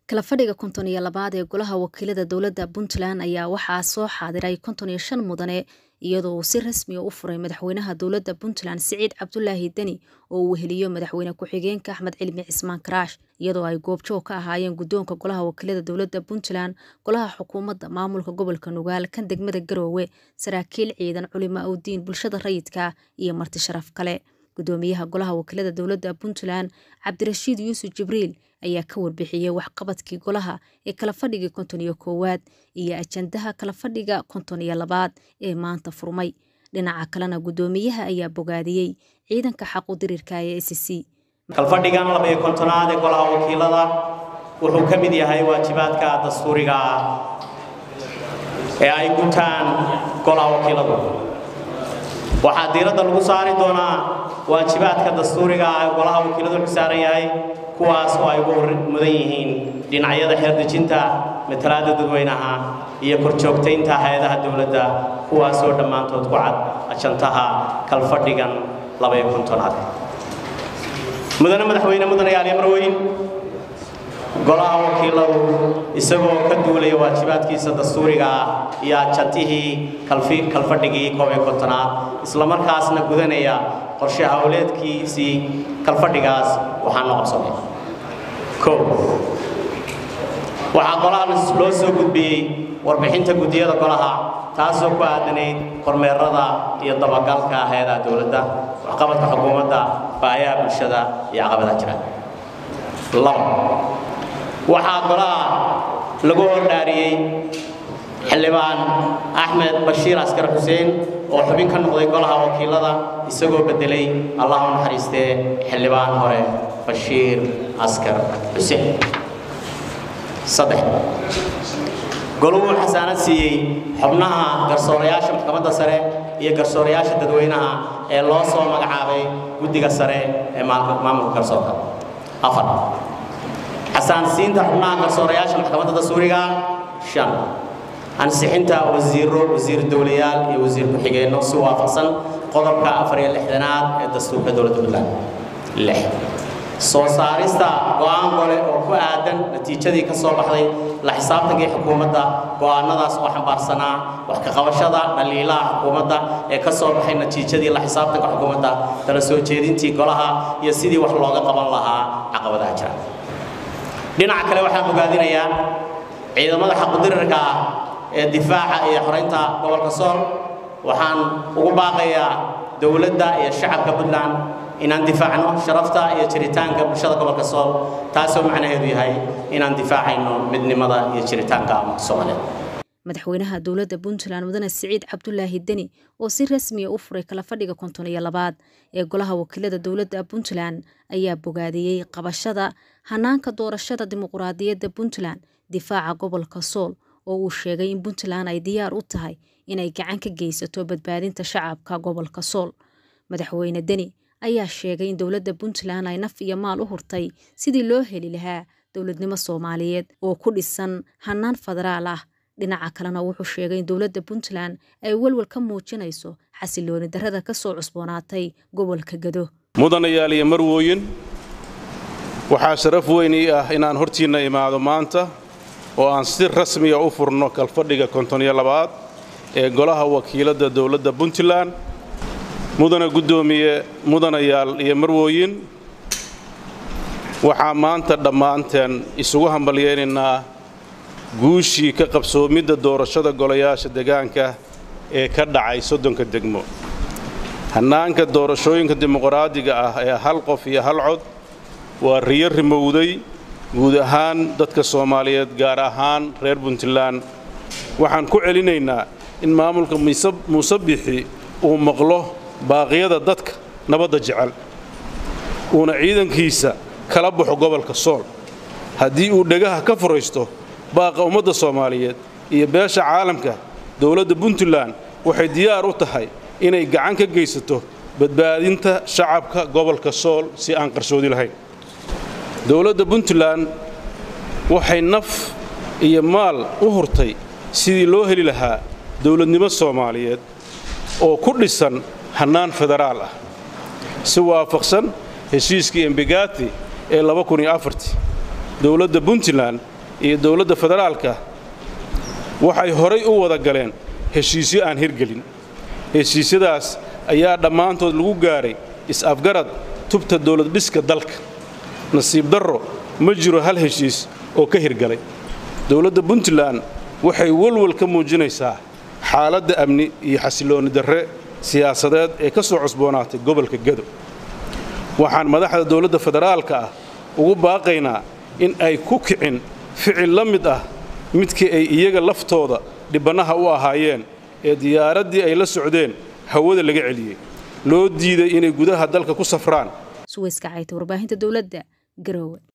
kala fadhiga konton iyo labaad ee golaha wakiilada dowladda puntland ayaa waxaa soo xaadiray konton iyo shan mudane iyadoo uu si rasmiya u furay madaxweynaha dowladda puntland siciid cabdulaahi deni oo uu weheliyo madaxweyne ku-xigeenka axmed cilmi cismaan karaash iyadoo ay goobjoog ka ahaayeen guddoonka golaha wakiilada dowladda puntland golaha xukuumadda maamulka gobolka nugaal kan degmada garoowe saraakiil ciidan culimo awdiin bulshada rayidka iyo marti sharaf kale gudoomiyaha golaha wakiilada dowladda puntland cabdirashiid yuusuf jibriil ayaa ka warbixiyey waxqabadkii golaha ee kala fadhigii konton iyo koowaad iyo ajandaha kala fadhiga konton iyo labaad ee maanta furmay dhinaca kalena gudoomiyaha ayaa bogaadiyey ciidanka xaqu dirirka ee s c kalfadhigan labaiyo kontonaad ee golaha wakiilada wuxuu ka mid yahay waajibaadka dastuuriga ah ee ay gutaan golaha wakiiladu waxaa diiradda lagu saari doonaa waajibaadka dastuuriga ah ee golaha wakiiladu xusaaran yahay kuwaas oo ay ugu mudan yihiin dhinacyada xeerdejinta matalaadda dadweynaha iyo korjoogtaynta hay-adaha dowladda kuwaasoo dhammaantood ku cad ajantaha kalfadhigan labaiyo kontonaad mudane madaxweyne mudane yaaliyo marweyn golaha wakiiladu isagoo ka duulaya waajibaadkiisa dastuuriga ah iyo ajantihii kalfadhigii koob iyo kontonaad islamarkaasna gudanaya qorshe howleedkiisii kalfadhigaas waxaana qabsanay o waxaa golaha loo soo gudbiyey warbixinta guddiyada golaha taasoo ku aadanayd kormeerada iyo dabagalka hay-adaha dowladda waxqabadka xukuumadda baayaha bulshada iyo caqabadaha jira laba waxaa golaha lagu hordhaariyey xildhibaan axmed bashiir askar xuseen oo xubin ka noqday golaha wakiilada isagoo beddelay allah u naxariistee xildhibaan hore bashiir askar xuseen saddex goluhu xasaanad siiyey xubnaha garsoorayaasha maxkamadda sare iyo garsoorayaasha dadweynaha ee loo soo magacaabay guddiga sare ee maamulka garsoorka afar xasaansiinta xubnaha garsoorayaasha maxkamadda dastuuriga shan ansixinta wasiiro wasiir dowlayaal iyo wasiir ku-xigeenno si waafaqsan qodobka afar iyo lixdanaad ee dastuurka dowladda puntland lix soo saarista go-aan gole oo ku aadan natiijadii ka soo baxday la xisaabtankii xukuumadda go-aanadaas oo xambaarsanaa wax ka qabashada dhaliilaha xukuumadda ee ka soo baxay natiijadii la xisaabtanka xukuumadda kala soo jeedintii golaha iyo sidii wax looga qaban lahaa caqabadaha jira dhinaca kale waxaan ogaadinayaa ciidamada xaqudirirka ah ee difaaca iyo xoraynta gobolka sool waxaan ugu baaqayaa dowladda iyo shacabka puntland inaan difaacno sharafta iyo jiritaanka bulshada gobolka sool taasoo macnaheedu yahay inaan difaacayno midnimada iyo jiritaanka soomaaliyeed madaxweynaha dowladda puntland mudane siciid cabdulaahi deni oo si rasmiya u furay kala fadhiga konton iyo labaad ee golaha wakiilada dowladda puntland ayaa bogaadiyey qabashada hanaanka doorashada dimuquraadiyadda puntland difaaca gobolka sool oo uu sheegay in puntland ay diyaar u tahay inay gacan ka geysato badbaadinta shacabka gobolka sool madaxweyne deni ayaa sheegay in dowladda puntland ay naf iyo maal u hurtay sidii loo heli lahaa dowladnimo soomaaliyeed oo ku dhisan hanaan federaal ah dhinaca kalena wuxuu sheegay in dowladda puntland ay welwel ka muujinayso xasilooni darrada ka soo cusboonaatay gobolka gado mudanayaal iyo marwooyin waxaa sharaf weyn ii ah inaan hortiinna imaado maanta oo aan si rasmiya u furno kalfadhiga kontoniyo labaad ee golaha wakiiladda dowladda puntland mudana guddoomiye mudanayaal iyo marwooyin waxaa maanta dhammaanteen isugu hambalyaynaynaa guushii ka qabsoomidda doorashada golayaasha degaanka ee ka dhacay soddonka degmo hannaanka doorashooyinka dimuqraadiga ah ee hal qof iyo hal cod waa riyo rimowday guud ahaan dadka soomaaliyeed gaar ahaan reer puntland waxaan ku celinaynaa in maamulka muuse bixi uu maqlo baaqyada dadka nabadda jecel uuna ciidankiisa kala baxo gobolka sool haddii uu dhegaha ka furaysto baaqa ummadda soomaaliyeed iyo beesha caalamka dowladda puntland waxay diyaar u tahay inay gacan ka geysato badbaadinta shacabka gobolka sool si aan qarsoodi lahayn dowladda puntland waxay naf iyo maal u hurtay sidii loo heli lahaa dowladnimo soomaaliyeed oo ku dhisan hannaan federaal ah si waafaqsan heshiiskii embegati ee dowladda puntland iyo dowladda federaalka waxay horay u wada galeen heshiisyo aan hirgelin heshiisyadaas ayaa dhammaantood lagu gaaray is-afgarad tubta dowladdhiska dalka nasiib darro ma jiro hal heshiis oo ka hirgalay dowladda puntland waxay walwal ka muujinaysaa xaaladda amni iyo xasiloonni darre siyaasadeed ee ka soo cusboonaatay gobolka gado waxaan madaxda dowladda federaalka ah ugu baaqaynaa in ay ku kicin ficil la mid ah midkii ay iyaga laftooda dhibbannaha u ahaayeen ee diyaaraddii ay la socdeen hawada laga celiyey loo diiday inay gudaha dalka ku safraan suweyska cayta warbaahinta dowladda garowe